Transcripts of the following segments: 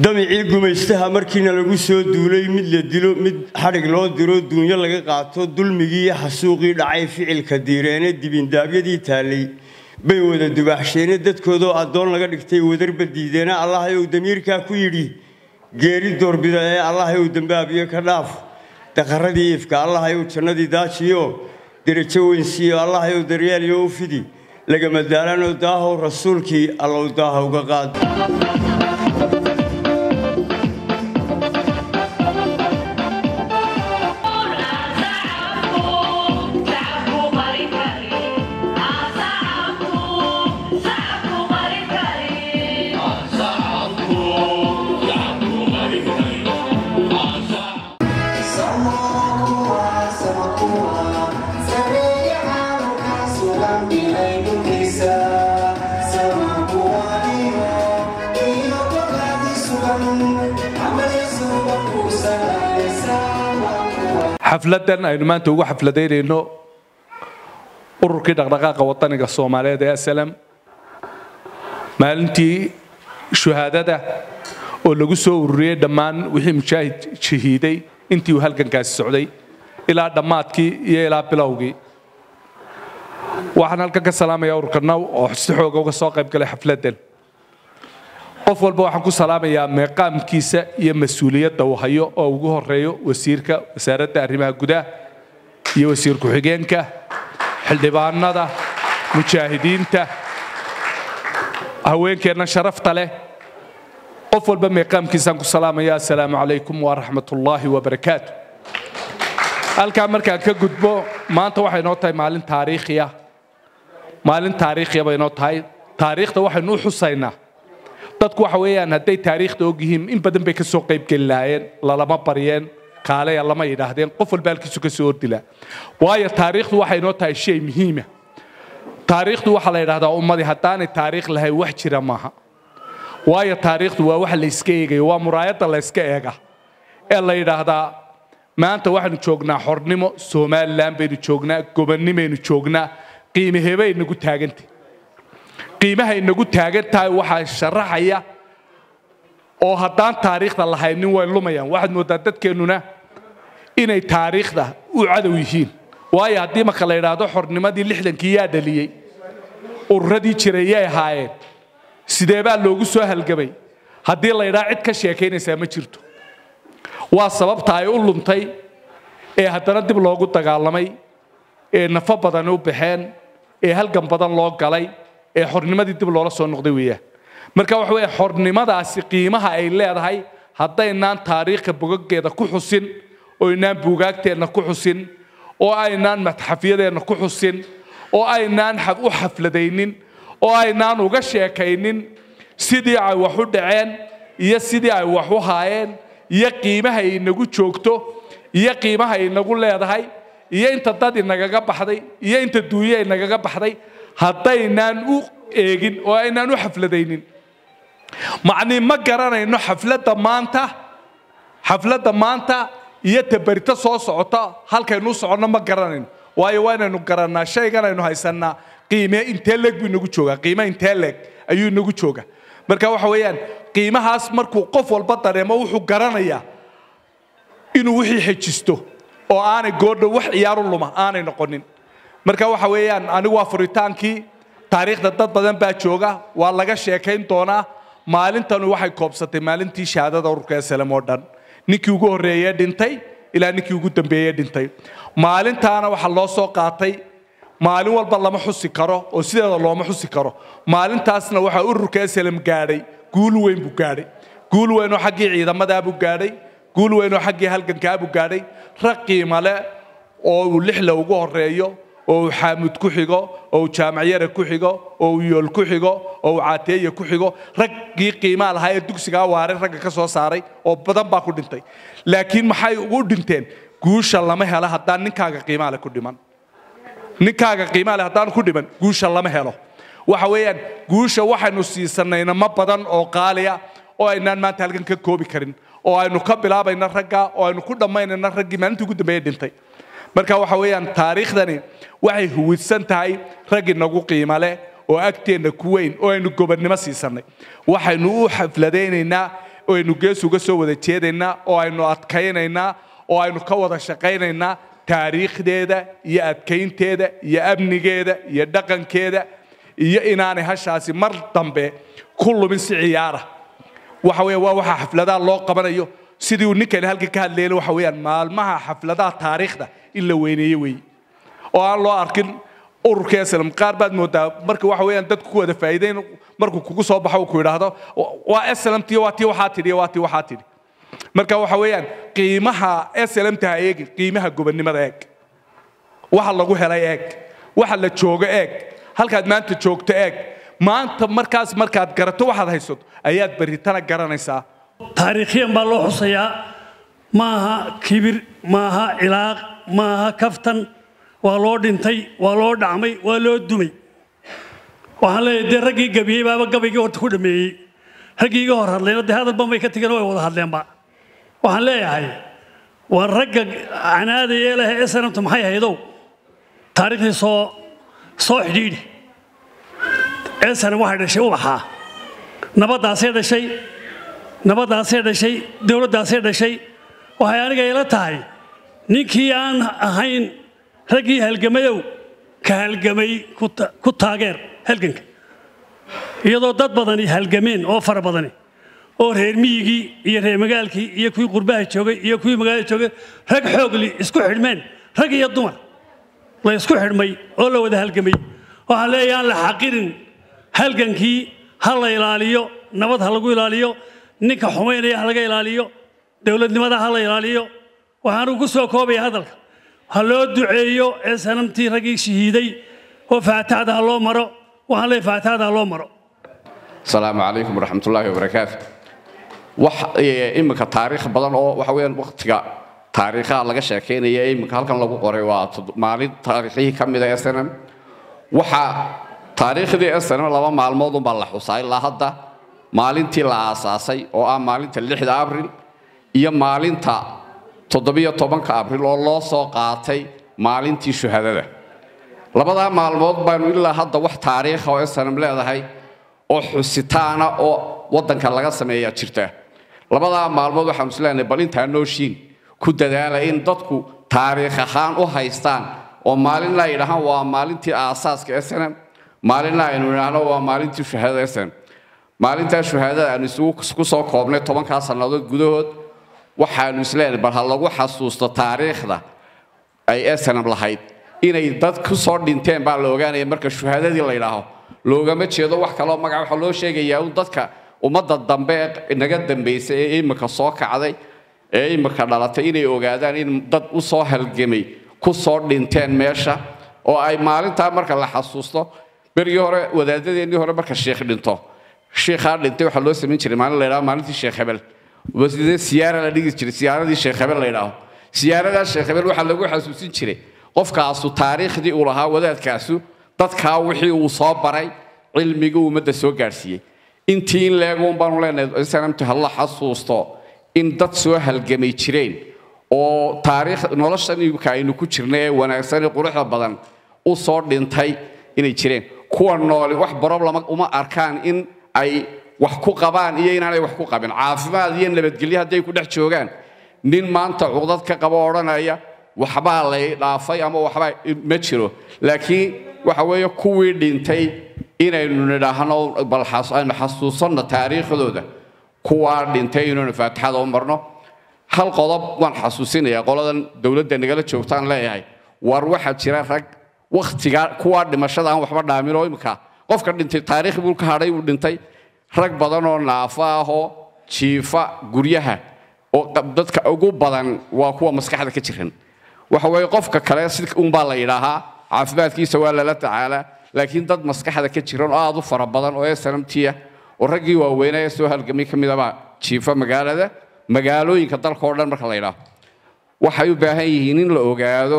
damicii gumaystaha markiina lagu soo duulay mid la dilo mid xadhig loo diro duunyo laga qaato dulmigii iyo xasuuqii dhacay ficilka diireene dibindaabyadii taallay bay wada dubaaxsheene dadkoodoo addoon laga dhigtay wadarba diideena allahayow damiirkaa ku yidhi geeri doorbida ee allahayow dembaabiyo ka dhaaf daqaradii ifka allahayow jannadii daajiyo derajo weynsiiyo allahayow daryaaliyo u fidi lagama daalanoo daahow rasuulkii allow daaha uga qaad xafladan aynu maanta ugu xafladaynayno ururkii dhaqdhaqaaqa wadaniga soomaaliyeed ee aslam maalintii shuhaadada oo lagu soo ururiyey dhammaan wixii mujaahid shahiiday intii uu halgankaasi socday ilaa dhammaadkii iyo ilaa bilowgii waxaan halkan ka salaamayaa ururka naw oo si xooga uga soo qayb galay xafladan qof walba waxaan ku salaamayaa meeqaamkiisa iyo mas-uuliyadda uu hayo oo ugu horeeyo wasiirka wasaaradda arrimaha gudaha iyo wasiir ku-xigeenka xildhibaanada mujaahidiinta haweenkeenna sharafta leh qof walba meeqaamkiisaan ku salaamaya assalaamu calaykum waraxmatullaahi wabarakaatu halkaa markaan ka gudbo maanta waxay noo tahay maalin taariikhiya maalin taariikhiya bay noo tahay taariikhda waxaynu u xusaynaa dadku waxa weeyaan hadday taariikhda og yihiin in badan bay ka soo qaybgeli lahaayeen lalama baryeen kaaleya lama yidhaahdeen qof walba halkiisu ka soo ordilaa waayo taariikhdu waxay noo tahay shay muhiima taariikhdu waxaa la yidhahdaa ummadii haddaanay taariikh lahayn wax jira maaha waayo taariikhdu waa wax la iska eegayo waa muraayadda la iska eega ee la yidhaahdaa maanta waxaynu joognaa xornimo somalilan baynu joognaa gobonnimaynu joognaa qiimahebay nagu taagantay qiimaha inagu taagan tahay waxaa sharaxaya oo haddaan taariikhda lahaynin way lumayaan waxaad mooddaa dadkeennuna inay taariikhda u cadow yihiin waayo haddii marka la yidhaahdo xornimadii lixdankii yaa dhaliyey ururadii jiray yay ahaayeen sidee baa loogu soo halgamay haddii la yidhaha cid ka sheekaynaysaa ma jirto waa sababta ay u luntay ee haddana dib loogu dagaalamay ee nafo badani u baxeen ee halgan badan loo galay ee xornimadii dib loola soo noqday weeyaan marka waxa weeye xornimadaasi qiimaha ay leedahay haddaynaan taariikhka bogaggeeda ku xusin oo aynaan buugaagteenna ku xusin oo aynaan matxafyadeenna ku xusin oo aynaan u xafladaynin oo aynaan uga sheekaynin sidii ay wax u dhaceen iyo sidii ay wax u haayeen iyo qiimaha ay inagu joogto iyo qiimaha ay inagu leedahay iyo inta dad inagaga baxday iyo inta duunyo inagaga baxday haddaynaan u eegin oo aynaan u xafladaynin macnii ma garanayno xafladda maanta xafladda maanta iyo tabarito soo socota halkaynu u soconno ma garanayno waayo waa inaynu garannaa shaygan aynu haysannaa qiime intee leeg buu inagu joogaa qiime intee leeg ayuu inagu joogaa marka waxa weeyaan qiimahaas markuu qof walba dareemo wuxuu garanayaa inuu wixii xejisto oo aanay goordho wax ciyaaru luma aanay noqonin marka waxa weeyaan anigu waa furitaankii taariikhda dad badan baa jooga waa laga sheekayn doonaa maalintanu waxay koobsatay maalintii shahaadada ururka eslm oo dhan ninkii ugu horreeyey dhintay ilaa ninkii ugu dambeeyey dhintay maalintaana waxaa loo soo qaatay maalin walba lama xusi karo oo sideeda looma xusi karo maalintaasna waxaa ururka eslm gaadhay guul weyn buu gaadhay guul weyn oo xaggii ciidamadaabuu gaadhay guul weyn oo xaggii halgankaabuu gaadhay rag qiimale oo uu lixla ugu horeeyo oo uu xaamud ku xigo oo uu jaamacyare ku xigo oo uu yool ku xigo oo uu caateeye ku xigo raggii qiimaa lahaa ee dugsigaa waaray ragga ka soo saaray oo badan baa ku dhintay laakiin maxay ugu dhinteen guusha lama helo haddaan ninkaaga qiimaale ku dhiman ninkaaga qiimaale haddaan ku dhiman guusha lama helo waxa weeyaan guusha waxaynu siisanayna ma badan oo qaaliya oo aynaan maanta halkan ka koobi karin oo aynu ka bilaabayna ragga oo aynu ku dhammaynayna raggii maalintii ugu dambeeye dhintay marka waxa weeyaan taariikhdani waxay huwidsan tahay rag inagu qiimo leh oo agteenna ku weyn oo aynu gobonnimo siisanay waxaynu u xafladaynaynaa oo aynu gees uga soo wada jeedaynaa oo aynu adkaynaynaa oo aynu ka wada shaqaynaynaa taariikhdeeda iyo adkaynteeda iyo amnigeeda iyo dhaqankeeda iyo inaanay hashaasi mar dambe ku lumin si ciyaara waxa weeye waa waxa xafladaha loo qabanayo sidii uu ninkani halkan ka hadlayna waxa weeyaan maalmaha xafladaha taariikhda in la weyneeyo weeye oo aan loo arkin ururka islam qaar baad moodaa marka waxa weeyaan dadku ku wada faa'iideyn markuu kugu soo baxo uu ku yidhaahdo waa islamtii waa tii waxaa tidhi waa tii waxaa tidhi marka waxa weeyaan qiimaha islamta ha eegin qiimaha gobonnimada eeg waxa lagu helay eeg waxa la joogo eeg halkaad maanta joogto eeg maanta markaas markaad garato waxaad haysato ayaad berritana garanaysaa taariikhyan baa loo xusayaa ma aha kibir ma aha cilaaq ma aha kaftan waa loo dhintay waa loo dhacmay waa loo dumay waxaan leeyahay dee raggii gabiyey baaba gabaygii horta ku dhameeyey raggii iga hor hadlayna dee hadalban bay ka tegeen way wada hadleenba waxaan leeyahay waa ragga canaadaya leh ee sanamta maxay haydow taariikhdii soo soo xidhiidhi ee sanam waxay dhashay ubaxaa nabaddaasay dhashay nabaddaasay dhashay dowladdaasay dhashay waxay aniga ila tahay ninkii aan ahayn raggii halgamayow ka halgamay ku taageer halganka iyadoo dad badani halgameen oo fara badani oo reer miyigii iyo reer magaalkii iyo kuwii qurbaha joogay iyo kuwii magaalada joogay rag xoogli isku xidhmeen rag iyo dumar la isku xidhmay oo la wada halgamay waxaan leeyahay aan la xaqirin halgankii ha la ilaaliyo nabad ha lagu ilaaliyo ninka xumaynaya ha laga ilaaliyo dowladnimada ha la ilaaliyo waxaanuu ku soo koobaya hadalka ha loo duceeyo ee sanamtii raggii shahiiday oo faataxda ha loo maro waxaan leeyahay faataxda ha loo maro asalaamu calaykum waraxmatullaahi wabarakaatu wax iminka taariikh badan oo waxa weeyaan waqtiga taariikhaha laga sheekaynaya ee iminka halkan lagu qoray waa maalin taariikhihii ka mid a snm waxa taariikhdii snm laba maalmood unbaa la xusaa ilaa hadda maalintii la aasaasay oo ah maalinta lixda abril iyo maalinta toddobiyo tobanka abril oo loo soo qaatay maalintii shuhadada labadaa maalmood baanu ilaa hadda wax taariikha oo snm leedahay oo xusitaana oo waddanka laga sameeyaa jirta labadaa maalmood waxaanu isleenahay bal intaa nooshiin ku dadaala in dadku taariikh ahaan u haystaan oo maalinna ay dhahaan waa maalintii aasaaska snm maalinna aynu idhaahno waa maalintii shuhaadada snm maalintaa shuhaadada aanu isugu soo koobnay tobankaa sannadood gudahood waxaanu isleenahay bal ha lagu xasuusto taariikhda ay snm lahayd inay dad ku soo dhinteen baa la ogaanaya marka shuhaadadii la yidhaaho loogama jeedo wax kaloo magaca waxaa loo sheegayaa un dadka ummadda dambe ee naga dambaysay ee imika soo kacday ee imika dhalatay inay ogaadaan in dad u soo halgamay ku soo dhinteen meesha oo ay maalintaa marka la xasuusto berigii hore wadaadadeennii hore marka sheikh dhinto shiikhaa dhintay waxaa loo samayn jiray maalin la yidhaho maalintii sheekh hebel sidee siyaara la dhigi jiray siyaaradii sheekh hebel la yidhaaho siyaaradaa sheekh hebel waxaa lagu xasuusin jiray qofkaasu taariikhdii uu lahaa wadaadkaasu dadkaa wixii uu soo baray cilmigii ummadda soo gaadhsiiyey intii in leeguun baanu leenahay sanamtu ha la xasuusto in dad soo halgamay jireen oo taariikh noloshan imika aynu ku jirnay ee wanaagsan ee quruxda badan u soo dhintay inay jireen kuwa nooli wax problem uma arkaan in ay wax ku qabaan iyo inaanay wax ku qabin caafimaad iyo nabadgelyo hadday ku dhex joogaan nin maanta cuqdad ka qabo odhanaya waxbaa lay dhaafay ama waxbaa ma jiro laakiin waxa weeye kuwii dhintay inaynu nidhaahno bal aynu xasuusanno taariikhdooda kuwaa dhintay inaynu faatixada u marno hal qodob waan xasuusinayaa qoladan dowladda nagala joogtaan leeyahay war waxaa jira rag wakhtigaa kuwaa dhimashada aan waxba dhaamin oo imika qofka dhintay taariikh buu ka hadhay uu dhintay rag badan oo naafo ah oo jiifa guryaha oo dadka ugu badan waa kuwa maskaxda ka jiran waxa weeye qofka kale si unbaa la yidhaahaa caafimaadkiisa waa lala tacaalaa laakiin dad maskaxda ka jiran oo aad u fara badan oo snamtiya oo raggii waaweynaa ee soo halgamay ka midabaa jiifa magaalada magaalooyinka dalka oo dhan marka la yidhaaho waxay u baahan yihiin in la ogaado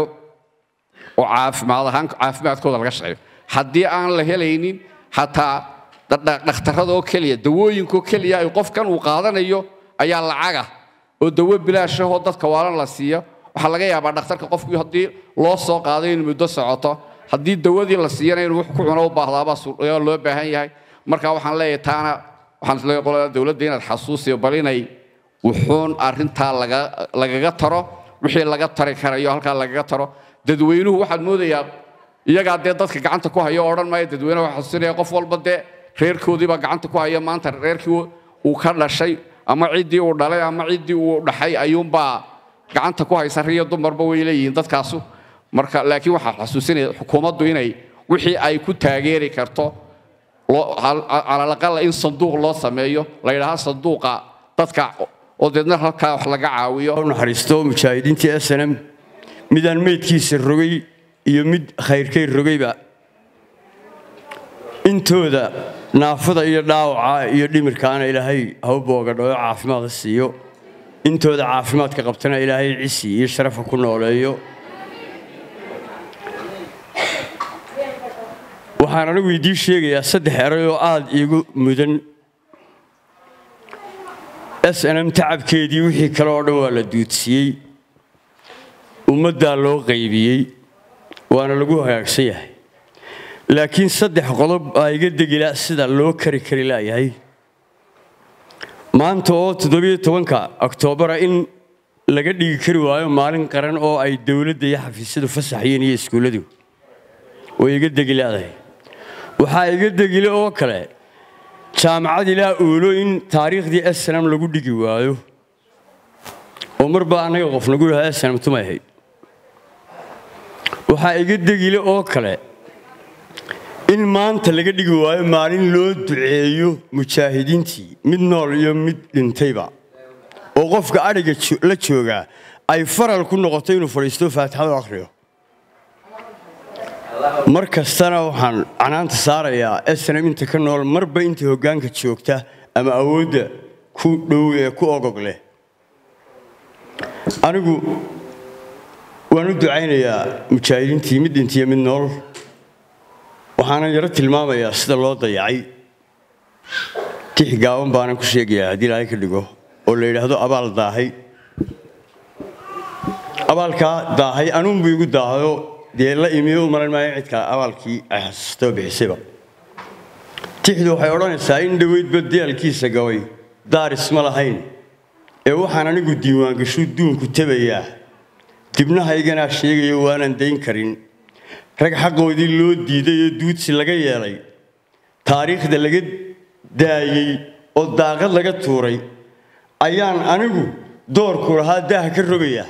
oo caafimaad ahaan caafimaadkooda laga shaqeeyo haddii aan la helaynin xataa dhakhtarada oo keliya dawooyinkaoo keliya ay qofkan uu qaadanayo ayaa lacaga oo dawo bilaashahoo dadka waalan la siiyo waxaa laga yaabaa dhakhtarka qofkii haddii loo soo qaaday in muddo socoto haddii dawadii la siiyana inuu wax ku cuno u baahdaabaa loo baahan yahay marka waxaan leeyahay taana waxaan isleeyahay qolada dowladda inaad xasuusiyo bal inay wuxuun arrintaa laga lagaga taro wixii laga tari karayo halkaa lagaga taro dadweynuhu waxaad moodayaa iyagaa dee dadka gacanta ku haya oo odhan maayo dadweynaha waxaa xasuusinaya qof walba dee reerkoodiibaa gacanta ku haya maanta reerkii uu ka dhashay ama ciddii uu dhalay ama ciddii uu dhaxay ayuunbaa gacanta ku haysa riyo dumarba way leeyihiin dadkaasu marka laakiin waxaa xasuusinaya xukuumaddu inay wixii ay ku taageeri karto calalaqala in sanduuq loo sameeyo la yidhaaha sanduuqa dadka oo deedna halkaa wax laga caawiyo u naxariisto mujaahidiintii snm midaan meydkiisa rogay iyo mid khayrkay rogayba intooda naafada iyo dhaawaca iyo dhimirkaana ilaahay ha u boogadhayo caafimaad ha siiyo intooda caafimaadka qabtana ilaahay cisi iyo sharafa ku nooleeyo waxaan anigu idiin sheegayaa saddex eray oo aad iigu mudan s n m tacabkeedii wixii kale oo dhan waa la duudsiyey ummaddaa loo qaybiyey waana lagu hagaagsan yahay laakiin saddex qodob aa iga degila sida loo kari kari laayahay maanta oo toddobiyo tobanka oktoobara in laga dhigi kari waayo maalin qaran oo ay dowladda iyo xafiisyadu fasaxayeen iyo iskuulladu way iga degi leedahay waxaa iga degile oo kale jaamacad ilaa uolo in taariikhdii snm lagu dhigi waayo oo marba annaga qof nagu yidhahda snm tumay ahayd waxaa iga degile oo kale in maanta laga dhigi waayo maalin loo duceeyo mujaahidiintii mid nool iyo mid dhintayba oo qofka adhiga la joogaa ay faral ku noqoto inuu fadhiisto faatixadu akhriyo mar kastana waxaan canaanta saarayaa snm inta ka nool marba inta hoggaanka joogta ama awoodda ku dhow ee ku ogog leh anigu waan u ducaynayaa mujaahidiintii mid dhintiyo mid nool waxaanan yaro tilmaamayaa sida loo dayacay tix gaaban baanan ku sheegayaa haddii ilaahay ka dhigo oo la yidhaahdo abaal daahay abaalkaa daahay anuunbu igu daahayo dee la imiyo u maran maayo cidka abaalkii ay xasuustay oo bixisayba tixdu waxay odhanaysaa in dhoweydba diyaalkiisa gabay daaris ma lahayn ee waxaan anigu diiwaangashu duunku tabayaa dibnahayganaa sheegayo waanan dayn karin rag xaqoodii loo diiday oo duudsi laga yeelay taariikhda laga daayey oo daaqad laga tuuray ayaan anigu doorku lahaa daaha ka rogayaa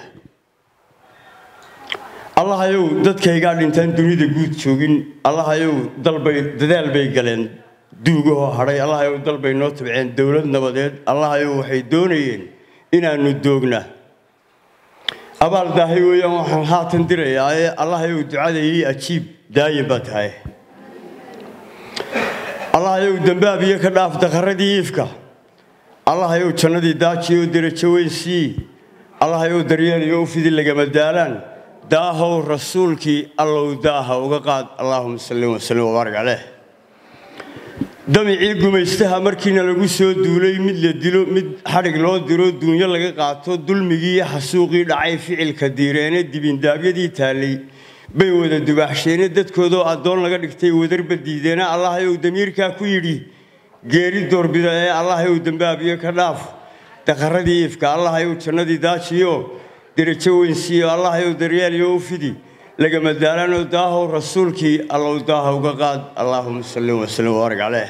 allahayow dadkaygaa dhintaan dunida guud joogin allahayow dalbay dadaal bay galeen duugahoo hadhay allahayow dalbay noo tabceen dowlad nabadeed allahayow waxay doonayeen inaannu doogna abaal daahay weeyaan waxaan haatan dirayaa ee allahayow ducadayii ajiib daayin baa tahay allahayow dambaabiyo ka dhaaf daqaradii iifka allahayow jannadii daajiyoo derajo weyn sii allahayow daryeeliyo u fidi lagama daalaan daahow rasuulkii allow daaha uga qaad allaahuma salli wasallim wabaarak caleyh damicii gumaystaha markiina lagu soo duulay mid la dilo mid xadhig loo diro duunyo laga qaato dulmigii iyo xasuuqii dhacay ficilka diireene dibindaabyadii taallay bay wada dubaaxsheene dadkoodoo addoon laga dhigtay wadarba diideena allahayow damiirkaa ku yidhi geeri doorbida ee allahayow dambaabiyo ka dhaaf daqaradii ifka allahayow jannadii daajiyo derajo weynsiiyo allahayow daryeeliyo u fidi lagama daalaanoo daahow rasuulkii allow daaha uga qaad allaahuma salli wasallim wabaarak caleyh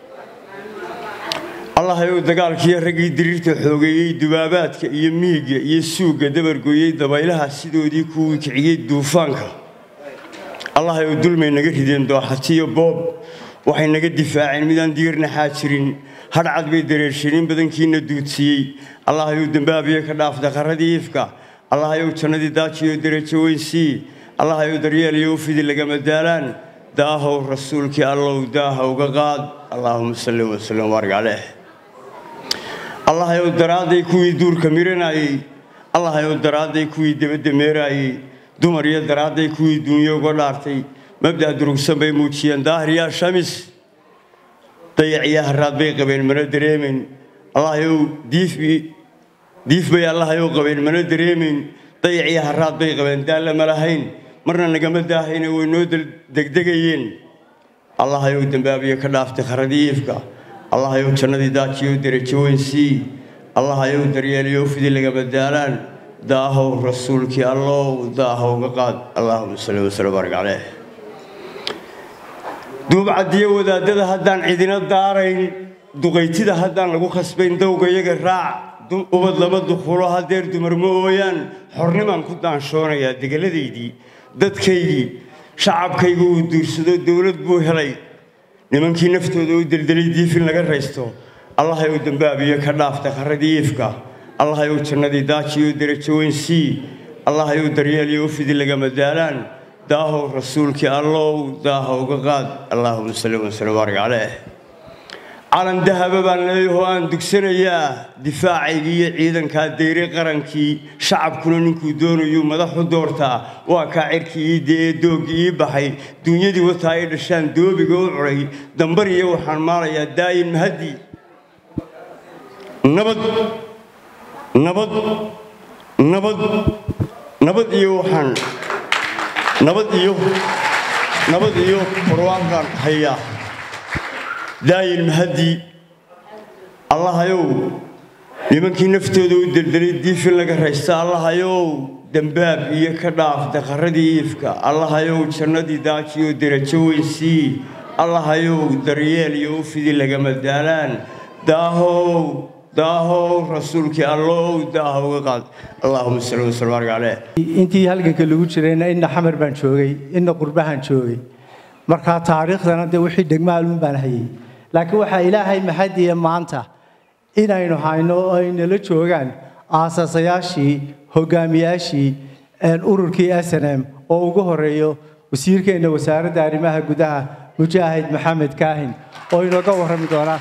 allahayow dagaalkiiyo raggii diriirta xoogeeyey dubaabaadka iyo miigga iyo suugga dabargoyey dabaylaha sidoodii kuwii kiciyey duufaanka allahayow dulmay naga rideen dooxatiyo boob waxay naga difaaceen midaan diirnaxaa jirin hadhcad bay dareersheenin badankiina duudsiiyey allahayow dambaabiyo ka dhaaf daqaradii ifka allahayow jannadii daajiyo derajo weyn sii allahayow daryeeliyo u fidi lagama daalaan daahow rasuulkii allow daaha uga qaad allaahuma salli wasallim wabaarak caleyh allahayow daraadday kuwii duurka miranayey allahayow daraadday kuwii debadda meeraayey dumar iyo daraadday kuwii duunyo uga dhaartay mabda' durugsan bay muujiyeen daahiryaa shamis dayaciyo haraad bay qabeen mana dareemayn allahayow diifbi diif bay allahayow qabeen mana dareemayn dayaciyo haraad bay qabeen daalla ma lahayn marna nagama daahayne way noo degdegayeen allahayow dambaabiyo ka dhaaftay kharadii iifka allahayow jannadii daajiyo derajo weyn sii allahayow daryeeliyo fidi laga badaalaan daahow rasuulkii allow daahowga qaad allahuma salli wasallam baarik caleyh duubcadiyo wadaadada haddaan cidina daarayn duqaytida haddaan lagu khasbayn dowga iyaga raac ubad laba dukulo haddeer dumar ma ooyaan xornimaan ku daanshoonayaa degeladaydii dadkaygii shacabkaygu uu duursado dowlad buu helay nimankii naftooda u deldelay diifin laga raysto allahayow dambaabiyo ka dhaafta qarradii iifka allahayow jannadii daajiyo derajo weyn sii allahayow daryeeliyo u fidi lagama daalaan daahow rasuulkii allow daahowga qaad allaahuma salli wasallam baarik caleyh calan dahaba baan leeyahoo aan dugsanayaa difaacaygii iyo ciidankaa dayre qarankii shacabkuna ninkuu doonayuu madaxu doortaa waa kaa cirkii ii dee dooggii ii baxay duunyadii wataa ay dhashaan doobiga u curay dambar iyo waxaan maalayaa daayin mahaddi nabad nabad nabad nabad iyo waxaan nabad iyo nabad iyo barwaaqaan hayaa daayin mahaddi allahayow nimankii naftooda u deldelay diifin laga raysta allahayow dembaab iyo ka dhaaf daqarradii iifka allahayow jannadii daajiyo derajo weyn sii allahayow daryeel iyo u fidi lagama daalaan daahow daahow rasuulkii allow daahowga qaad allahuma salli wasallam baarik caleyh intii halganka lagu jirayna inna xamar baan joogay inna qurbahan joogay markaa taariikhdana dee wixii dhegmaaluun baan hayay laakiin waxaa ilaahay mahadiya maanta inaynu hayno oo ay nala joogaan aasaasayaashii hogaamiyaashii ururkii s n m oo ugu horeeyo wasiirkeenna wasaaradda arrimaha gudaha mujaahid maxamed kaahin oo inooga warrami doonaa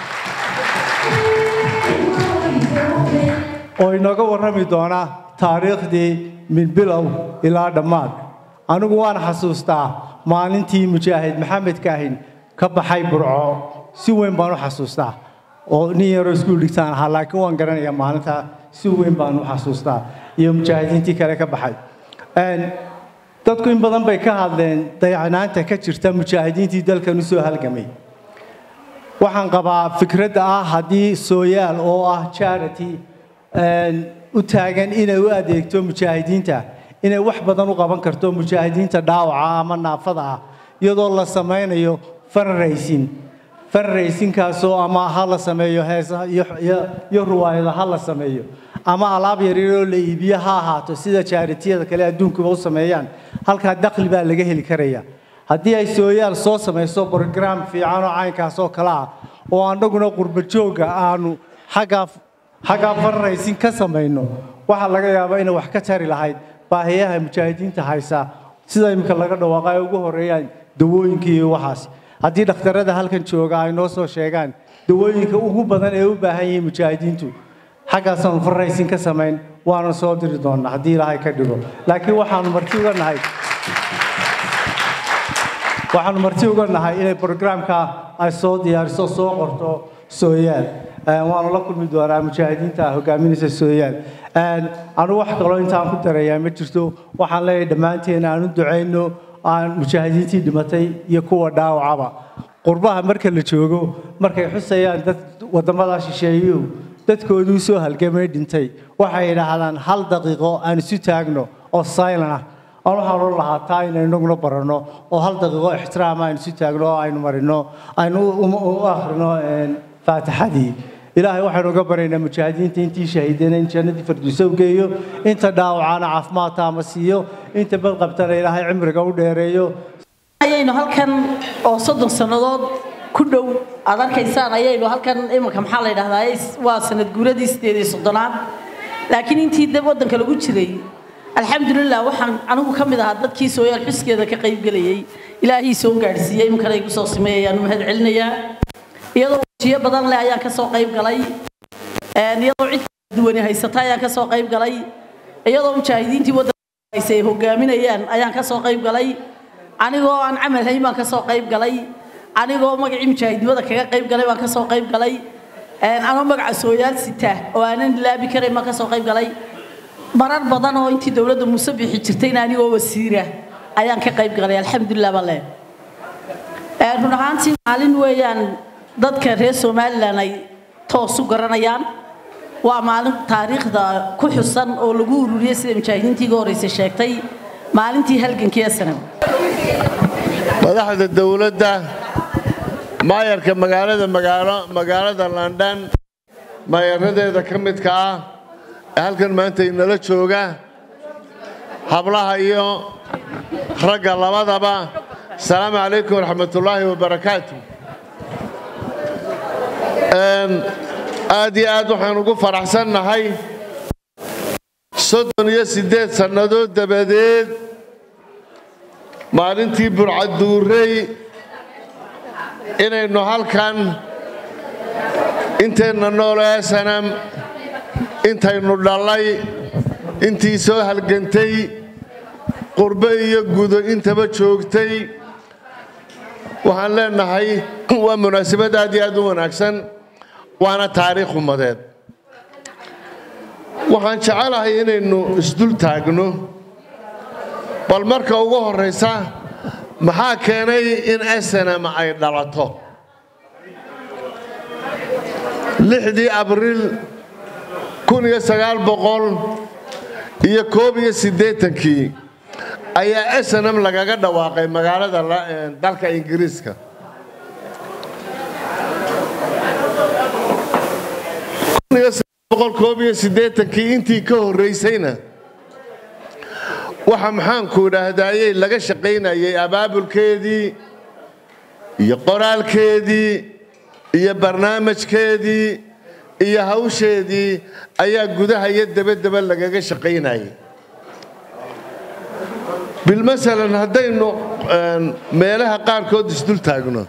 oo inooga warrami doona taariikhdii min bilow ilaa dhammaad anigu waan xasuustaa maalintii mujaahid maxamed kaahin ka baxay burco si weyn baan u xasuustaa oo nin yaroo iskuul dhigtaan ahaa laakiin waan garanayaa maalintaa si weyn baan u xasuustaa iyo mujaahidiintii kale ka baxay dadku in badan bay ka hadleen dayacnaanta ka jirta mujaahidiintii dalkan u soo halgamay waxaan qabaa fikradda ah haddii sooyaal oo ah charity u taagan inay u adeegto mujaahidiinta inay wax badan u qaban karto mujaahidiinta dhaawaca ama naafada ah iyadoo la samaynayo fundraising fundraisingkaasoo ama ha la sameeyo heesa iyo ruwaayada ha la sameeyo ama alaab yaryaroo la iibiyo ha ahaato sida jaaritiyada kale adduunkuba u sameeyaan halkaa dakhli baa laga heli karaya haddii ay sooyaal soo samayso brograam fiican oo caynkaas oo kale ah oo annaguna qurba joogga aanu xaggaa xaggaa fundraising ka samayno waxaa laga yaabaa inay wax ka tari lahayd baahiyaha mujaahidiinta haysa sida imika laga dhawaaqa ay ugu horeeyaan dawooyinka iyo waxaas haddii dhakhtarada halkan jooga ay noo soo sheegaan dawooyinka ugu badan ee u baahan yihiin mujaahidiintu xaggaasaanu fundraising ka samayn waana soo diri doonaa haddii ilaahay ka dhigo laakiin waxaanu marti uga nahay waxaanu marti uga nahay inay brograamka ay soo diyaariso soo qorto sooyaal waanu la kulmi doonaa mujaahidiinta hogaaminaysa sooyaal anu wax kaloo intaan ku darayaa ma jirto waxaan leeyahay dhammaanteen aan u ducayno aan mujaahidiintii dhimatay iyo kuwa dhaawacaba qurbaha marka la joogo markay xusayaan dad waddamadaa shisheeyuhu dadkooduu soo halgamay dhintay waxay yidhaahdaan hal daqiiqo aan isu taagno oo silent ah aan waxaan ohan lahaa taa inaynu inaguna baranno oo hal daqiiqo ixtiraam aynu isu taagno oo aynu marino aynu u akhrino faatixadii ilaahay waxaynu uga baryaynaa mujaahidiinta intii shahiideen in jannadii farduusa u geeyo inta dhaawacaana caafimaad taama siiyo inta badqabtana ilaahay cimriga u dheereeyo ayaynu halkan oo soddon sannadood ku dhow aad arkaysaan ayaynu halkan iminka maxaa la yidhahdaa waa sanad guuradii sideed iyo soddonaad laakiin intii dab waddanka lagu jiray alxamdulilah waxaan anigu ka mid ahaa dadkii sooyaal xuskeeda ka qaybgelayay ilaahii soo gaadhsiiyey iminkana igu soo sameeyayaan mahad celinayaa iyadoo wajiyo badan leh ayaan kasoo qayb galay iyadoo cid kala duwani haysata ayaan kasoo qayb galay iyadoo mujaahidiintii waddanka haysa ay hogaaminayaan ayaan kasoo qayb galay anigoo aan camal hayn baan kasoo qayb galay anigoo magacii mujaahidnimada kaga qayb galay baan kasoo qayb galay anoo magaca sooyaal sita oo aanan ilaabi karayn baan kasoo qayb galay marar badan oo intii dowladda muuse bixi jirtayna anigoo wasiira ayaan ka qayb galay alxamdulilah baan leeyahay run ahaantii maalin weeyaan dadka reer somalilan ay toos u garanayaan waa maalin taariikhda ku xusan oo lagu ururiyey sida mujaahidiintii iga horreysay sheegtay maalintii halgankii asanam madaxda dowladda maayarka magaalada magaalo magaalada london maayaradeeda ka midka ah ee halkan maanta inala jooga hablaha iyo ragga labadaba asalaamu calaykum waraxmatullaahi wabarakaatu aad iyo aad waxaan ugu faraxsannahay soddon iyo siddeed sannadood dabadeed maalintii burcaduurey inaynu halkan inteenna noole sanam intaynu dhallay intii soo halgantay qurbe iyo gudo intaba joogtay waxaan leenahay waa munaasabad aad iyo aad u wanaagsan waana taariikh ummadeed waxaan jecelahay inaynu isdul taagno bal marka ugu horraysa maxaa keenay in snm ay dhalato lixdii abriil kun iyo sagaal boqol iyo koob iyo siddeetankii ayaa snm lagaga dhawaaqay magaalada dalka ingiriiska koob iyo siddeetankii intii ka horraysayna waxa maxaanku idhaahdayey laga shaqaynayay abaabulkeedii iyo qoraalkeedii iyo barnaamijkeedii iyo hawsheedii ayaa gudaha iyo dabadaba lagaga shaqaynayay bilmasalan haddaynu meelaha qaarkood isdul taagno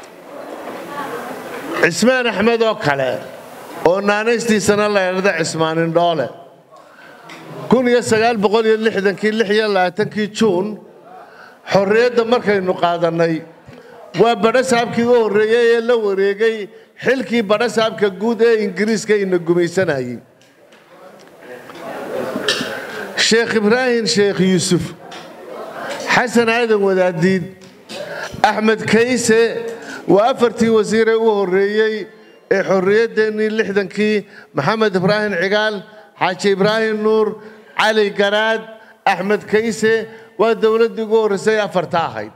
cismaan axmed oo kale oo naanaystiisana la idhahda cismaanindhoole kun iyo sagaal boqol iyo lixdankii lix iyo labaatankii juun xorriyadda markaynu qaadannay waa badhasaabkii u horreeyey ee la wareegay xilkii badhasaabka guud ee ingiriiska ina gumaysanayay sheekh ibraahim sheekh yuusuf xasan aadan wadaadiid axmed kayse waa afartii wasiiree u horreeyey ee xorriyaddeenii lixdankii maxamed ibraahim cigaal xaaji ibraahim nuur cali garaad axmed kayse waa dowladdii ugu horraysay afarta ahayd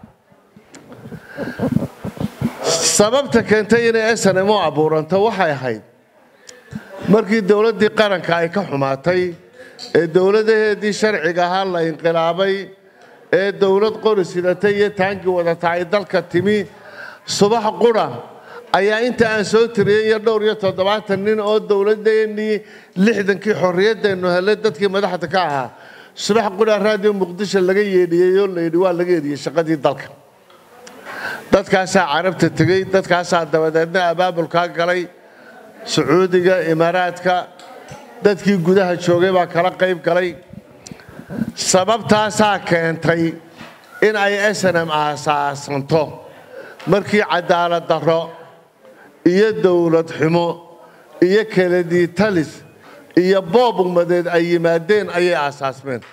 sababta keentay inay snm u abuuranto waxay ahayd markii dowladdii qaranka ay ka xumaatay ee dowladaheedii sharciga ahaa la inqilaabay ee dowlad qori sidatay iyo taangii wadata ay dalka timi subax qura ayaa inta aan soo tiriyey iyo dhowr iyo toddobaatan nin oo dowladeennii lixdankii xorriyadeennu helay dadkii madaxda ka ahaa subax qura raadiyo muqdisho laga yeedhiyey oo layidhi waa laga yeedhiyey shaqadii dalka dadkaasaa carabta tegey dadkaasaa dabadeedna abaabulkaa galay sacuudiga imaaraadka dadkii gudaha joogay baa kala qayb galay sababtaasaa keentay in ay snm aasaasanto markii cadaalad darro iyo dowlad xumo iyo keladii talis iyo boob ummadeed ay yimaadeen ayay aasaasmeen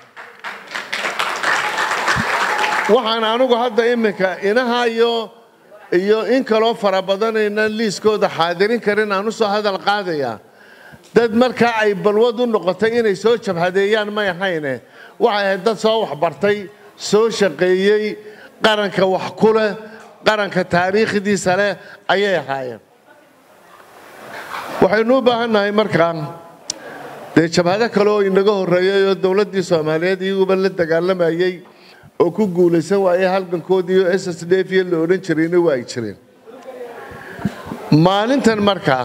waxaan anugu hadda iminka inaha iyo iyo in kaloo fara badanaynan liiskooda xaadirin karin aan u soo hadal qaadayaa dad markaa ay balwad u noqotay inay soo jabhadeeyaan may ahayne waxay ahayd dad soo waxbartay soo shaqeeyey qaranka wax ku leh qaranka taariikhdiisa leh ayay ahaayeen waxaynu u baahannahay markaa dee jabhado kale oo inaga horreeyay oo dowladdii soomaaliyeed iyaguba la dagaalamayey oo ku guulaysan waayey halgankoodii oo s s d f la odhan jirayna waa ay jireen maalintan markaa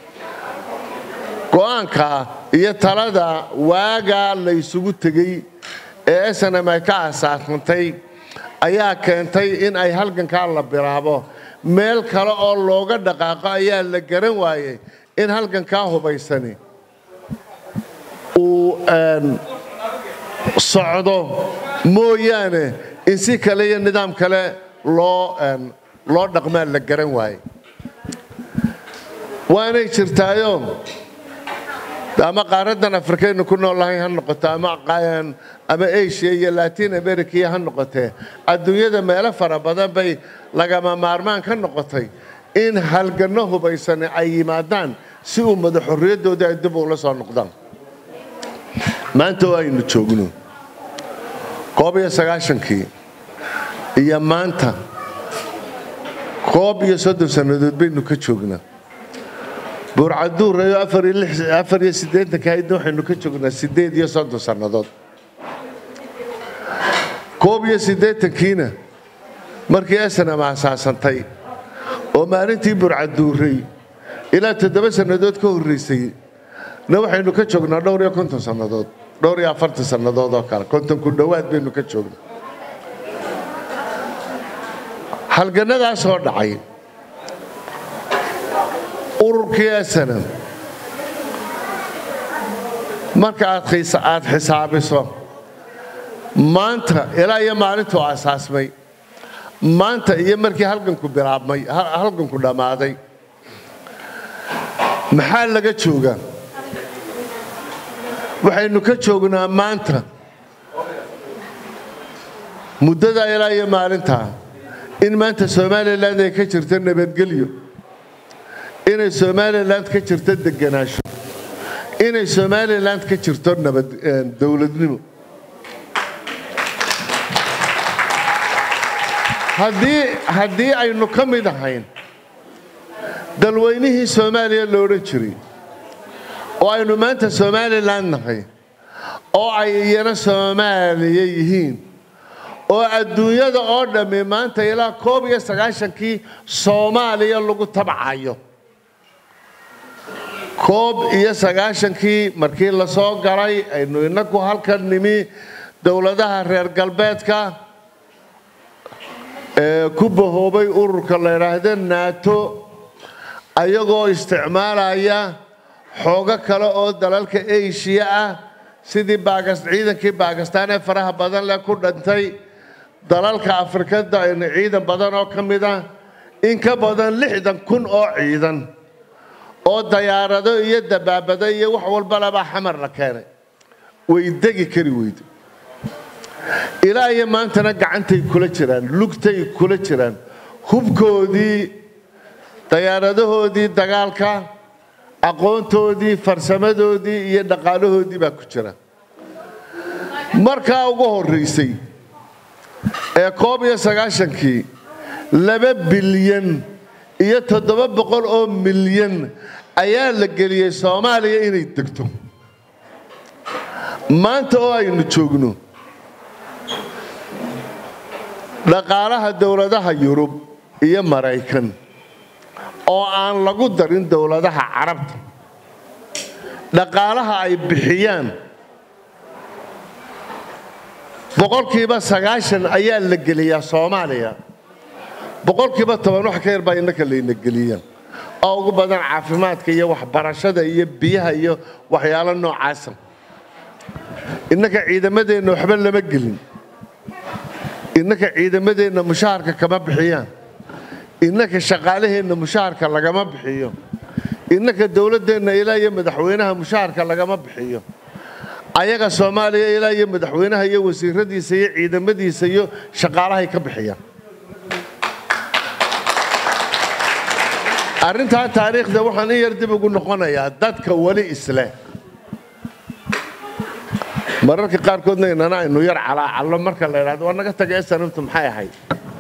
go'aanka iyo talada waagaa la ysugu tegey ee snm ay ka aasaasantay ayaa keentay in ay halgankaa la bilaabo meel kale oo looga dhaqaaqo ayaa la garan waayey in halgankaa hubaysani uu socdo mooyaane in si kale iyo nidaam kale loo loo dhaqmaa la garan waaye waanay jirtaayo ama qaaraddan afrikaynu ku noolahay ha noqoto ama ama asia iyo latin america ha noqotee adduunyada meelo fara badan bay lagama maarmaan ka noqotay in halganno hubaysani ay yimaadaan si ummada xorriyaddoodii ay dib ula soo noqdaan maanta oo aynu joogno koob iyo sagaashankii iyo maanta koob iyo soddon sannadood baynu ka joognaa buurcaduurayo afar iyo siddeetanka haydna waxaynu ka joognaa siddeed iyo soddon sannadood koob iyo siddeetankiina markii esanam aasaasantay oo maalintii burcaduuray ilaa toddoba sannadood ka horraysay na waxaynu ka joognaa dhowr iyo konton sannadood dhowr iyo afartan sannadood oo kale konton ku dhowaad baynu ka joognaa halgannadaasoo dhacay ururkii esanam marka aad xisaabiso maanta ilaa iyo maalintuu asaasmay maanta iyo markii halganku bilaabmay halganku dhammaaday maxaa laga joogaa waxaynu ka joognaa maanta muddadaa ilaa iyo maalintaa in maanta somalilan ay ka jirto nabadgelyo inay somalilan ka jirto deganaansho inay somalilan ka jirto nabad dowladnimo haddii aynu ka mid ahayn dalweynihii soomaaliya lo odhan jiray oo aynu maanta somalilan nahay oo ay iyana soomaaliya yihiin oo adduunyada oo dhammi maanta ilaa koob iyo sagaashankii soomaaliya lagu tabcayo koob iyo sagaashankii markii la soo galay aynu inagu halkan nimi dowladaha reer galbeedka ee ku bahoobay ururka la yidhaahdo naato ayagoo isticmaalaya xoogo kale oo dalalka eshiya ah sidii ciidankii baakistaan ee faraha badan leh ku dhantay dalalka afrikada ciidan badan oo ka mid ah in ka badan lixdan kun oo ciidan oo dayaarado iyo dabaabado iyo wax walbalabaa xamar la keenay way degi kari weyde ilaa iyo maantana gacantay kula jiraan lugtay kula jiraan hubkoodii dayaaradahoodii dagaalka aqoontoodii farsamadoodii iyo dhaqaalahoodii baa ku jira markaa ugu horraysay ee koob iyo sagaashankii laba bilyan iyo toddoba boqol oo milyan ayaa la geliyey soomaaliya inay degto maanta oo aynu joogno dhaqaalaha dowladaha yurub iyo maraykan oo aan lagu darin dowladaha carabta dhaqaalaha ay bixiyaan boqolkiiba sagaashan ayaa la geliyaa soomaaliya boqolkiiba toban wax ka yar baa innaka layna geliyaa oo ugu badan caafimaadka iyo waxbarashada iyo biyaha iyo waxyaalo noocaasa innaka ciidamadeenna waxba lama gelin innaka ciidamadeenna mushaharka kama bixiyaan innaka shaqaalaheenna mushaharka lagama bixiyo innaka dowladdeenna ilaa iyo madaxweynaha mushaharka lagama bixiyo ayaga soomaaliya ilaa iyo madaxweynaha iyo wasiiradiisa iyo ciidamadiisa iyo shaqaalahay ka bixiyaan arrintaa taariikhda waxaan in yar dib ugu noqonayaa dadka weli isleh mararka qaarkoodna inana aynu yar calaacallo marka la idhahdo waa naga taga esanamtu maxay ahayd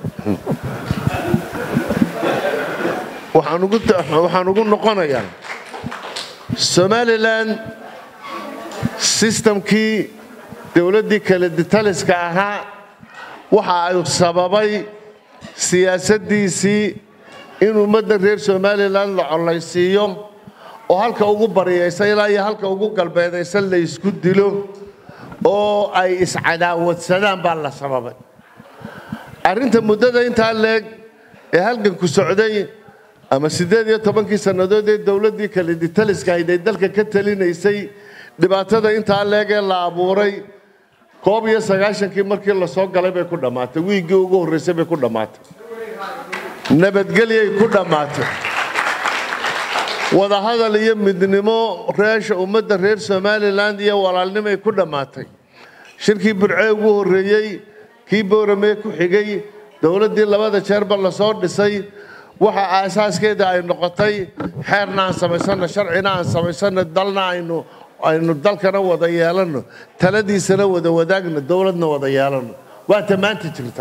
waxaan ugu noqonayaa somalilan sistamkii dowladdii kale ditaliska ahaa waxa ay sababay siyaasaddiisii in ummadda reer somalilan la collaysiiyo oo halka ugu baryaysa ilaa iyo halka ugu galbeedaysa la ysku dilo oo ay iscadaawadsadaan baa la sababay arrinta muddada intaa leeg ee halganku socday ama siddeed iyo tobankii sannadood ee dowladdii kale ditaliska ahayd ay dalka ka talinaysay dhibaatada intaa leeg ee la abuuray koob iyo sagaashankii markii lasoo galay bay ku dhammaatay wiiggii ugu horraysay bay ku dhammaatay nabadgelyay ku dhammaatay wadahadal iyo midnimo reesha ummadda reer somalilan iyo walaalnimay ku dhammaatay shirkii burcee ugu horreeyey kii booramee ku xigay dowladdii labada jeerba lasoo dhisay waxa aasaaskeeda ay noqotay xeerna aan samaysano sharcina aan samaysano dalna aynu aynu dalkana wada yeelano taladiisana wada wadaagno dowladna wada yeelano waata maanta jirta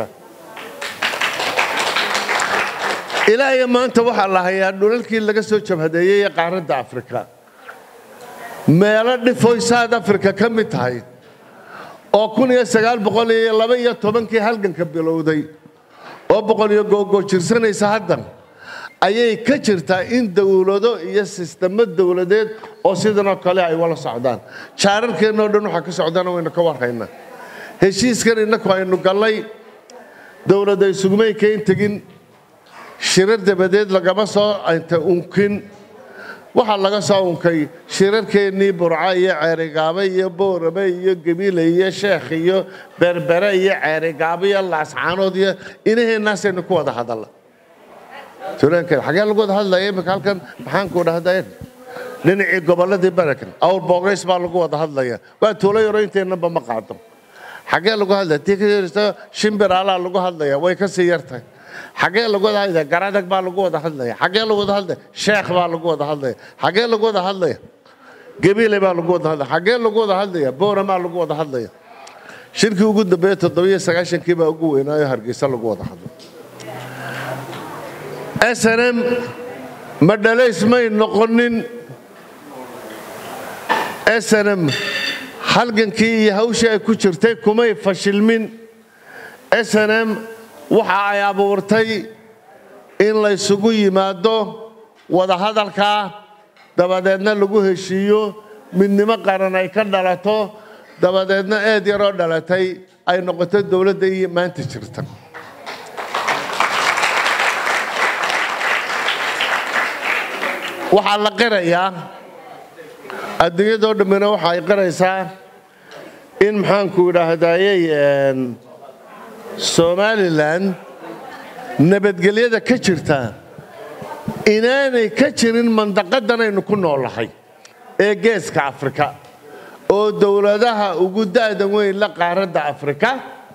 ilaa iyo maanta waxaa la hayaa dhulalkii laga soo jabhadeeyey ee qaaradda afrika meelo dhifoy south africa ka mid tahay oo kun iyo sagaal boqol iyo laba iyo tobankii halganka bilowday oo boqol iyo googoo jirsanaysa haddan ayay ka jirtaa in dowlado iyo sistamo dowladeed oo sidanoo kale ay wala socdaan jaararkeennoo dhan waxaa ka socdana waynu ka warhaynaa heshiiskan innaku aynu gallay dowladda isugumay kayn tegin shirar dabadeed lagama soo inta unkin waxaa laga soo unkay shirarkeennii burco iyo ceerigaabo iyo boorame iyo gebiile iyo sheekh iyo berbere iyo ceerigaabo iyo laascaanood iyo inaheennaasaynu ku wada hadalla tuulaankeed xagee lagu wada hadlaya imika halkan maxaanku dhahdayn dhinacii gobolladii barakan awr boogays baa lagu wada hadlaya waa tuulo yaro inteennaba ma qaado xagee lagu hadlaya tii ka yarista shimbir alaa lagu hadlaya way ka sii yartahay xagee lagu wada hadlaya garadag baa lagu wada hadlaya xagee lagu wada hadlaya sheekh baa lagu wada hadlaya xagee lagu wada hadlaya gabiile baa lagu wada hadlaya xagee lagu wada hadlaya booramaa lagu wada hadlaya shirkii ugu dambeeye toddobiyo sagaashankii baa ugu weynaayo hargeysa lagu wada hadlay snm ma dhalays may noqonin snm halgankii iyo hawshii ay ku jirtay kumay fashilmin snm waxa ay abuurtay in laysugu yimaado wadahadalkaa dabadeedna lagu heshiiyo midnimo qaran ay ka dhalato dabadeedna eed yaroo dhalatay ay noqoto dowladda iyo maanta jirta waxaa la qirayaa adduunyadoo dhammina waxa ay qiraysaa in maxaanku idhaahdayey somalilan nabadgelyada ka jirta inaanay ka jirin mandaqadanaynu ku noolahay ee geeska afrika oo dowladaha ugu da'da weyn la qaaradda afrika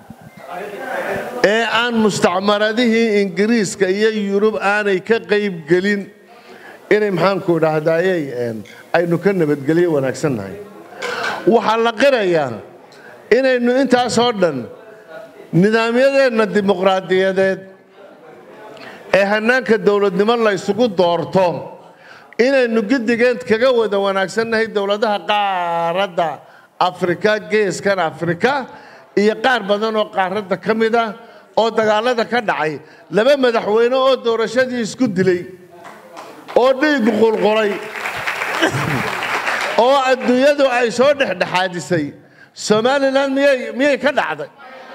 ee aan mustacmaradihii ingiriiska iyo yurub aanay ka qayb gelin inay maxaanku idhaahdayey aynu ka nabadgelyo wanaagsannahay waxaa la qirayaa inaynu intaasoo dhan nidaamyadeenna dimuqraadiyadeed ee hannaanka dowladnimo la ysugu doorto inaynu giddigeed kaga wada wanaagsannahay dowladaha qaaradda afrika geeskan afrika iyo qaar badan oo qaaradda ka mid ah oo dagaallada ka dhacay laba madaxweyne oo doorashadii isku dilay oo dhiigu qulqulay oo adduunyadu ay soo dhexdhexaadisay somalilan miyay ka dhacday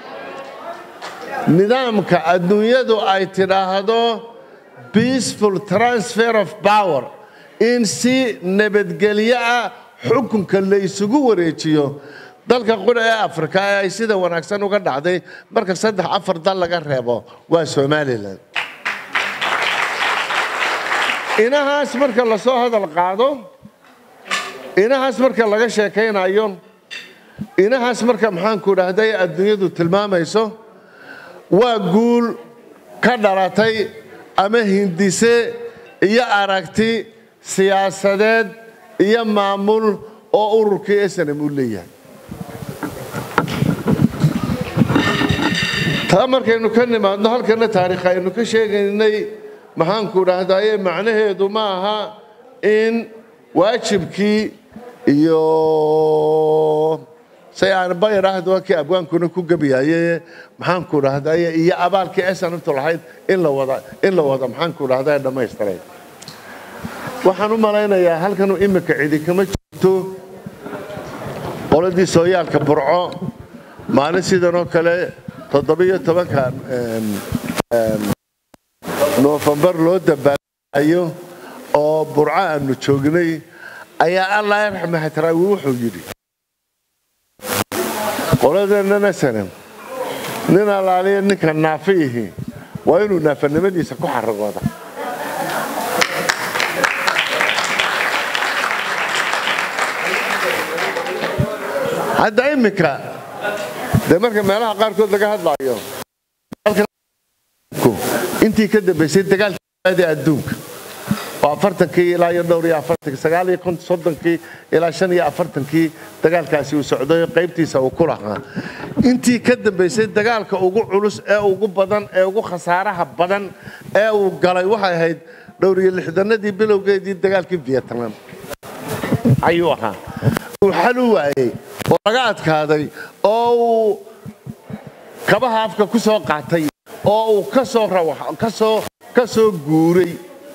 nidaamka adduunyadu ay tidhaahdo peaceful transfer of power in si nabadgelyo ah xukunka la isugu wareejiyo dalka qura ee afrika ee ay sida wanaagsan uga dhacday marka saddex afar dal laga reebo waa somalilan inahaas marka lasoo hadal qaado inahaas marka laga sheekaynayo inahaas marka maxaanku idhaahday adduunyadu tilmaamayso waa guul ka dhalatay ama hindise iyo aragti siyaasadeed iyo maamul oo ururkii snm uu leeyahay taa markaynu ka nimaadno halkana taariikh aynu ka sheegaynay maxaanku idhaahdaye macnaheedu ma aha in waajibkii iyo say aan bayraahda waa kii abwaankuna ku gebiyaye maxaanku idhaahdaye iyo abaalkii esanabtu lahayd in la wada in la wada maxaanku idhahdaye dhammaystiray waxaan u malaynayaa halkan imika cidi kama jirto qoladii sooyaalka burco maalin sidan oo kale toddobiyo tobanka noofembar loo dabaalaayo oo burco aanu joognay ayaa allah yarxama hatraawi wuxuu yidhi qoladeenana sanan nin allaaliya ninka naafi ihi waa inuu naafanimadiisa ku xaragooda hadda iminka dee marka meelaha qaarkood laga hadlaayo intii ka dambaysay dagaalkii adi adduunka oo afartankii ilaa iyo dhowr iyo afartankii sagaal iyo konton soddonkii ilaa shan iyo afartankii dagaalkaasi uu socday qaybtiisa uu ku lahaa intii ka dambaysay dagaalka ugu culus ee ugu badan ee ugu khasaaraha badan ee uu galay waxay ahayd dhowr iyo lixdanadii bilowgeedii dagaalkii vietnam ayuu ahaa uu xal u waayey oo laga adkaaday oo uu kabaha afka ku soo qaatay oo uu kasoo kasoo ka soo guuray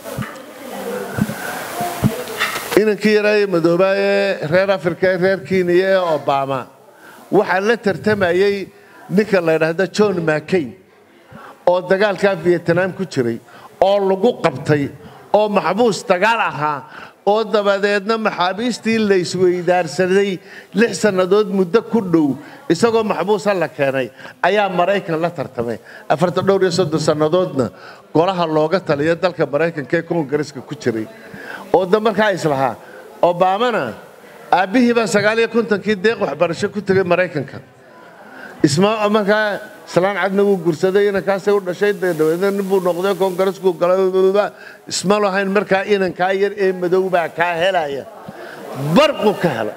inankii yaraaye madoobaaye reer afrika ee reer kenya ee obama waxaa la tartamayey ninka la ydhaahda john mccain oo dagaalkaa vietnam ku jiray oo lagu qabtay oo maxbuus dagaal ahaa oo dabadeedna maxaabiistii la isweydaarsaday lix sannadood muddo ku dhow isagoo maxbuusa la keenay ayaa maraykan la tartamay afartan dhowr iyo soddon sannadoodna golaha looga taliya dalka maraykanka ee koongareska ku jiray oo da markaa islahaa obamana aabbihii baa sagaal iyo kontonkii deeq waxbarasho ku tegay maraykanka isma markaa islaan cadna wuu gursaday inankaasay u dhashay dabeedna ninbuu noqday koongareskuu galay isma lahayn markaa inankaa yar ee madow baa kaa helaya barqu ka hela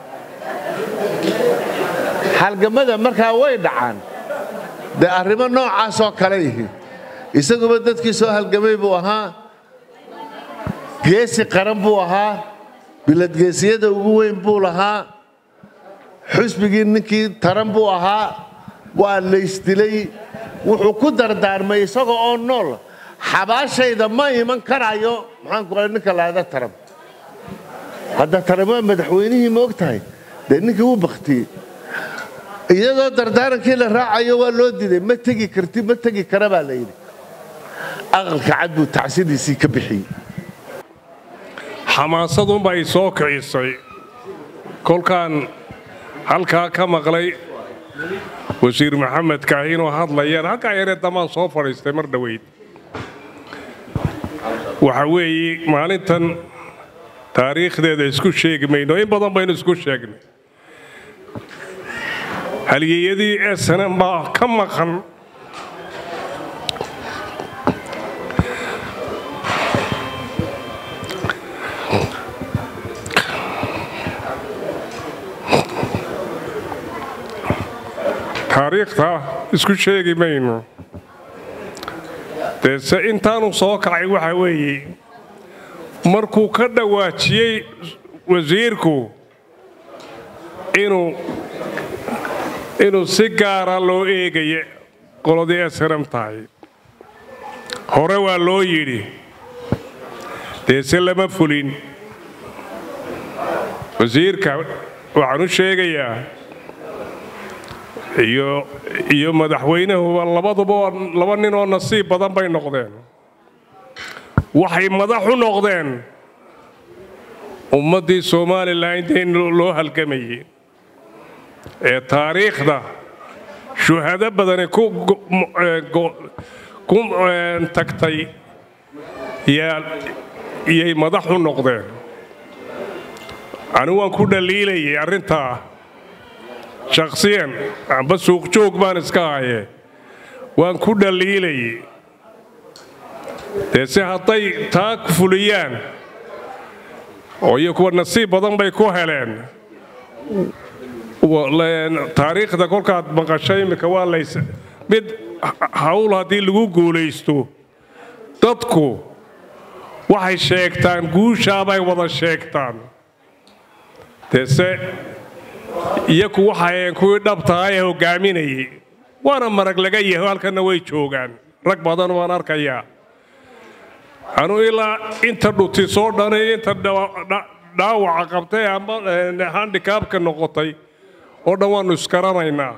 halgamada markaa way dhacaan dee arrimo noocaasoo kale yihiin isaguba dadkii soo halgamay buu ahaa geesi qaran buu ahaa biladgeesiyada ugu weyn buu lahaa xusbigii ninkii taran buu ahaa waa laysdilay wuxuu ku dardaarmay isaga oo nool xabaashayda ma iman karayo maxaanku qa ninka lahada taram hadda taram waa madaxweynihii ma og tahay dee ninkii wuu baktiyey iyadoo dardaarankii la raacayo waa loo diiday ma tegi karti ma tegi kara baa la yidhi aqalka cad buu tacsidiisii ka bixiyey xamaasadunba ay soo kicisay kolkaan halkaa ka maqlay wasiir maxamed kaahinoo hadlayaan halkaa yaree damaan soo fadhiistay mar dhoweyd waxa weeye maalintan taariikhdeeda isku sheegi mayno in badan baynu isku sheegnay halyeeyadii esanan baa ka maqan taariikhta isku sheegi mayno deese intaanu soo kacay waxa weeye markuu ka dhawaajiyey wasiirku inuu inuu si gaara loo eegaya qoladii esram tahay hore waa loo yidhi deese lama fulin wasiirka waxaan u sheegayaa iyo iyo madaxweynahuba labaduba laba nin oo nasiib badan bay noqdeen waxay madax u noqdeen ummaddii somalilan intayn loo halgamayay ee taariikhda shuhado badani ku tagtay yay madax u noqdeen anigu waan ku dhaliilayay arrintaa shakhsiyan amba suuqjoog baan iska haye waan ku dhaliilayay dee se hadday taa fuliyaan oo iyo kuwa nasiib badan bay ku heleen taariikhda kolkaad maqasho iminka waa lays mid hawl haddii lagu guulaysto dadku waxay sheegtaan guushaabay wada sheegtaan deese iyaku waxaayeen kuwii dhabtaha ee hoggaaminayay waana marag laga yaho halkanna way joogaan rag badan waan arkayaa anu ilaa inta dhuti soo dhanay inta dhaawaca qabtay amba handikaabka noqotay oo dhan waannu isgaranaynaa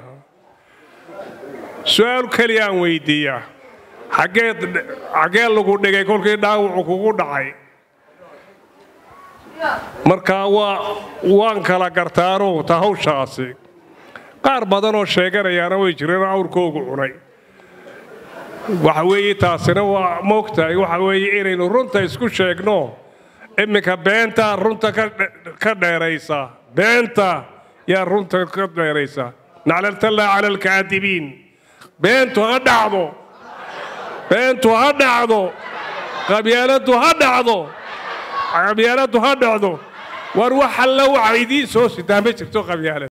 su-aal keliya aan weyddiiyaa xaggee lagu dhigay kolkii dhaawacu kugu dhacay markaa waa waan kala gartaano ta hawshaasi qaar badan oo sheeganayaana way jireen awrkoogu cunay waxa weeye taasina waa moogtahay waxa weeye inaynu runta isku sheegno iminka beentaa runta ka dheeraysa beenta yaa runta ka dheeraysa naclaltallaa cala alkaadibiin beentu ha dhacdo beentu ha dhacdo qabyaaladdu ha dhacdo qabyaaladdu ha dhacdo war wax alla waxa idiin soo sidaa ma jirto qabyaalad